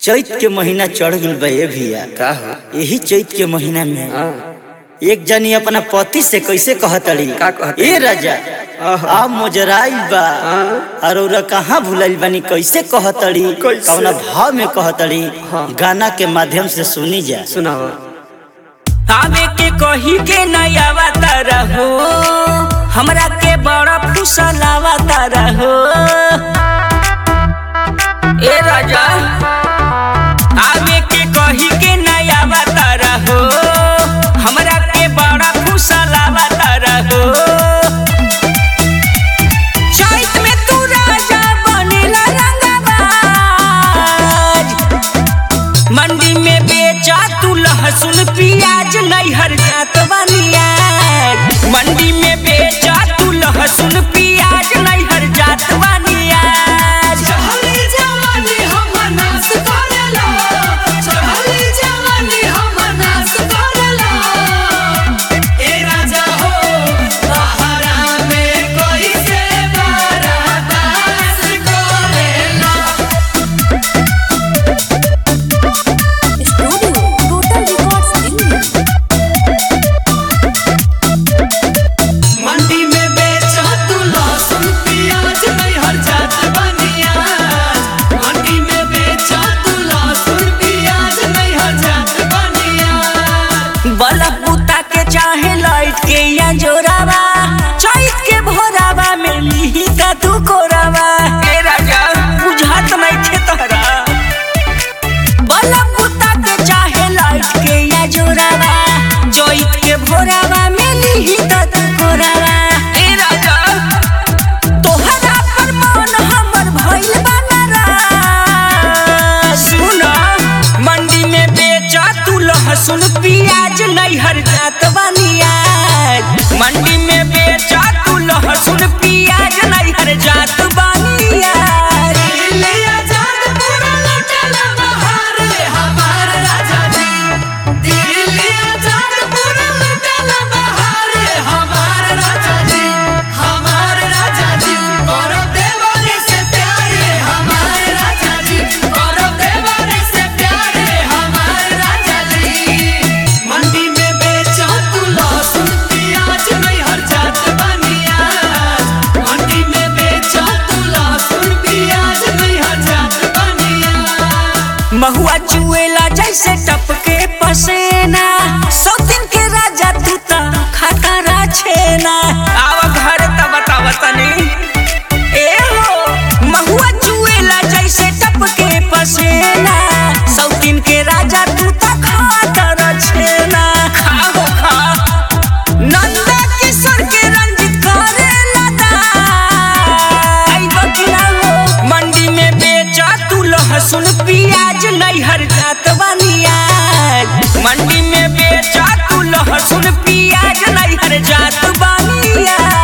चैत के महीना चढ़ गइल बा ए भैया का हो यही चैत के महीना में हाँ एक जनी अपना पति से कैसे कहतड़ी का कहतड़ी? ए राजा आ मोजराइल बा और ओरा कहाँ भुलाइल बानी कैसे कहतड़ी कैसे? कौना भाव में कहतड़ी गाना के माध्यम से सुनी जा सुनाओ आवे के कही के नयावा रहो हमरा के बड़ा फुसलावा रहो ए राजा आवे के कही के नयावा रहो हमरा के बड़ा फुसलावा रहो चैत में तू राजा बनेला रंगबाज मंडी में बेचा तू लहसुन प्याज नैहर जात बनिया मंडी में बेचा तू लहसुन प्याज नैहर जात बनिया चढ़ली जवानी हमर नाश करेला चढ़ली जवानी हमर नाश करेला ए राजा हो सहारा में कोई से बारातास करेला स्टूडियो टोटल रिकॉर्ड्स दिल्ली मंडी में बेचो तू लहसुन प्याज नैहर जात बनिया मंडी में बेचो तू लहसुन प्याज नैहर जात बनिया बल्ब बुता के चाहे लाइट के या जोरावा चैत के भोरावा में लिही का तू कोरावा ए राजा बुझात नहीं थे तोहरा बल्ब बुता के चाहे लाइट के या जोरावा चैत के भोरावा में लिही का तू कोरावा ए राजा तोहरा पर मन हमर भइल बा नाराज सुना मंडी में बेचा तू लहसुन प्याज नैहर जात बनिया मंडी में बेचा तू लहसुन प्याज नैहर जात बनिया दिल्ली आजाद पूरा लुटल बहार हमार राजा जी दिल्ली आजाद पूरा लुटल बहार हमार राजा जी हमार राजा जी करो देवारी से प्यारे हमार राजा जी करो देवारी से प्यारे हमार राजा जी मंडी में बेचो तू लहसुन प्याज नैहर जात बनिया मंडी में बेचो तू लहसुन प्याज नैहर जात बनिया महुआ चुएला जैसे टपके पसेना सौ दिन के राजा तू ता खतरा छेना आवा घर त बताव तनी ए हो महुआ चुएला जैसे टपके पसेना सौ दिन के राजा तू ता खतरा छेना खाओ खा नंदा किशोर के रंजित करेला आई बकिया हो मंडी में बेचा तू लहसुन प्याज नैहर जात बनिया मंडी में बेचा तू लहसुन प्याज नैहर जात बनिया